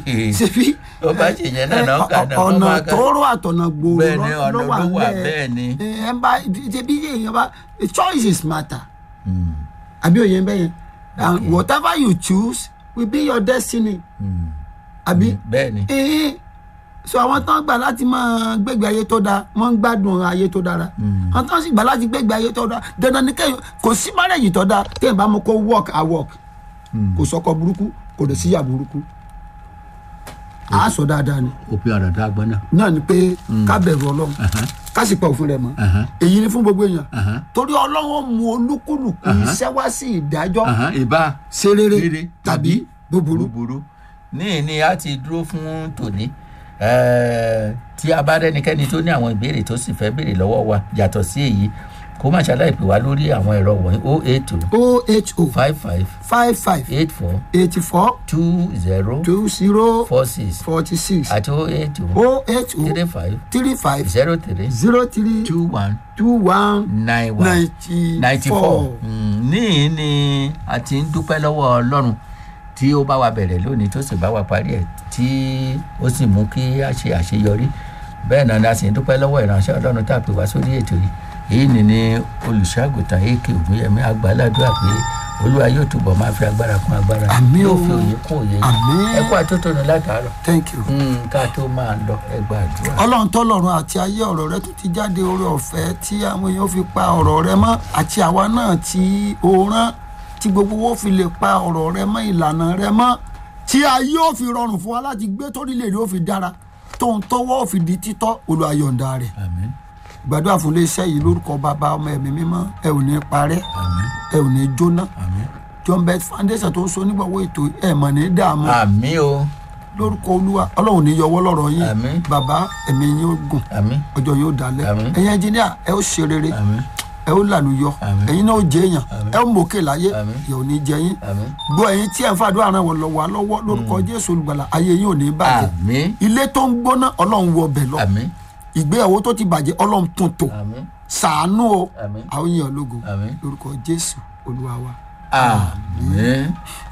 ṣebí ó bá ṣe yẹn náà náà kà náà ọ̀nà wọ́n bá kà- tóóró àtọ̀nà gbòòrò bẹ́ẹ̀ ni ló- ọ̀nà ló wà ló wà ńlẹ̀. bẹ́ẹ̀ ni. ẹ ẹ bá ṣebí èèyàn bá choices matter Mm, àbí òye ń bẹ́yẹn and whatever you choose will be your destiny mm, àbí bẹ́ẹ̀ ni ee so àwọn tán gbà láti máa gbégbé ayé tó dáa wọ́n ń gbádùn ayé tó dára àwọn tán sì gbà láti gbégbé ayé tó dáa dandan ni kẹ́yìn kò sí márẹ̀jì tó dáa téèyàn bá mú kó work a work kò sọkọ burúkú kò dẹ̀ síyà burúkú a sọ dáadáa ni òpin ọ̀rọ̀ tó agbọ́n náà. náà ni pé ká bẹ̀rù ọlọ́run ká sì pa òfin rẹ̀ mọ́ èyí ni fún gbogbo èèyàn torí ọlọ́run mú olúkúlùkù iṣẹ́ wá sí ìdájọ́ ìbá ṣe rere rere tàbí búburú búburú ní ní a ti dúró fún tòní Eh, tí a bá rẹ́nikẹ́ni tó ní àwọn ìbéèrè tó sì fẹ́ béèrè lọ́wọ́ wa yàtọ̀ sí èyí kó má ṣàlàyé pè wá lórí àwọn ẹ̀rọ wọ̀nyí o eight two oho five five five five eight four eighty four two zero two zero four six forty six àti o eight two oh eight oh three five three five zero three zero three two one two one nine one ninety ninety four four. níyì ni a ti ń dúpẹ́ lọ́wọ́ ọlọ́run tí ó bá wa bẹ̀rẹ̀ lónìí tó sì bá wa parí ẹ̀ tí ó sì mú kí a ṣe àṣeyọrí bẹ́ẹ̀ náà ni a sì ń dúpẹ́ lọ́wọ́ ìránṣẹ́ ọlọ́run tá a pè wá sórí ètò yìí èyí ni ni olùṣọ́àgùtàn ak ògúnyẹmí àgbàládùá pé olúwa yóò túbọ̀ máa fi agbára kún agbára Àmín yóò o. fi òye kún òye yìí Àmín. ẹ kú àtótónu látàárọ̀ thank you. Mm, ká tó máa lọ ẹ gbàdúrà. ọlọ́run tọ́lọ́run àti ayé ọ̀rọ̀ rẹ tó ti jáde oore ọ̀fẹ́ tí àwọn èèyàn fi pa ọ̀rọ̀ rẹ mọ́ àti àwa náà tí o rán tí gbogbo wo fi lè pa ọ̀rọ̀ rẹ mọ́ ìlànà rẹ mọ́ tí ayé ò fi rọrùn fún wa láti gbé torílẹ̀-èdè ó fi dára tóun tọ́wọ́ ò fi di títọ́ olùayọ̀ǹda rẹ̀ àmín gbàdúrà fún iléeṣẹ́ yìí lórúkọ bàbá ọmọ ẹ̀mí mímọ́ ẹ ò ní parẹ́ àmín ẹ ò ní jóná àmín john beth foundation tó ń so nígbàwó ètò ẹ̀ mọ̀ ní dààmú àmín o lórúkọ olúwa ọlọ́run ní yọwọ́ lọ́rọ̀ yín Àmín. bàbá ẹ̀mí yín ó gùn àmín ọjọ́ yóò dalẹ̀ Àmín. ẹ̀yin ẹnjìníà ẹ ó ṣe rere àmín ẹ ó làlùyọ Àmín. ẹ̀yin náà ó jẹ èèyàn Àmín. ẹ ó mòkè láyé Àmín. yóò ní jẹ yín àmín gbọ́ ẹ̀yin tí ẹ̀ ń fàdúrà ràn wọ́n lọ wà lọ́wọ́ lórúkọ jésù olùgbàlà ayé yín ò ní bàjẹ́ àmín ilé tó ń gbóná ọlọ́run wọ ọbẹ̀ lọ àmín ìgbéyàwó tó ti bàjẹ́ ọlọ́run tún tò àmín sàánú o àmín àwọn èèyàn ológo àmín lórúkọ jésù olúwa wa. àmín.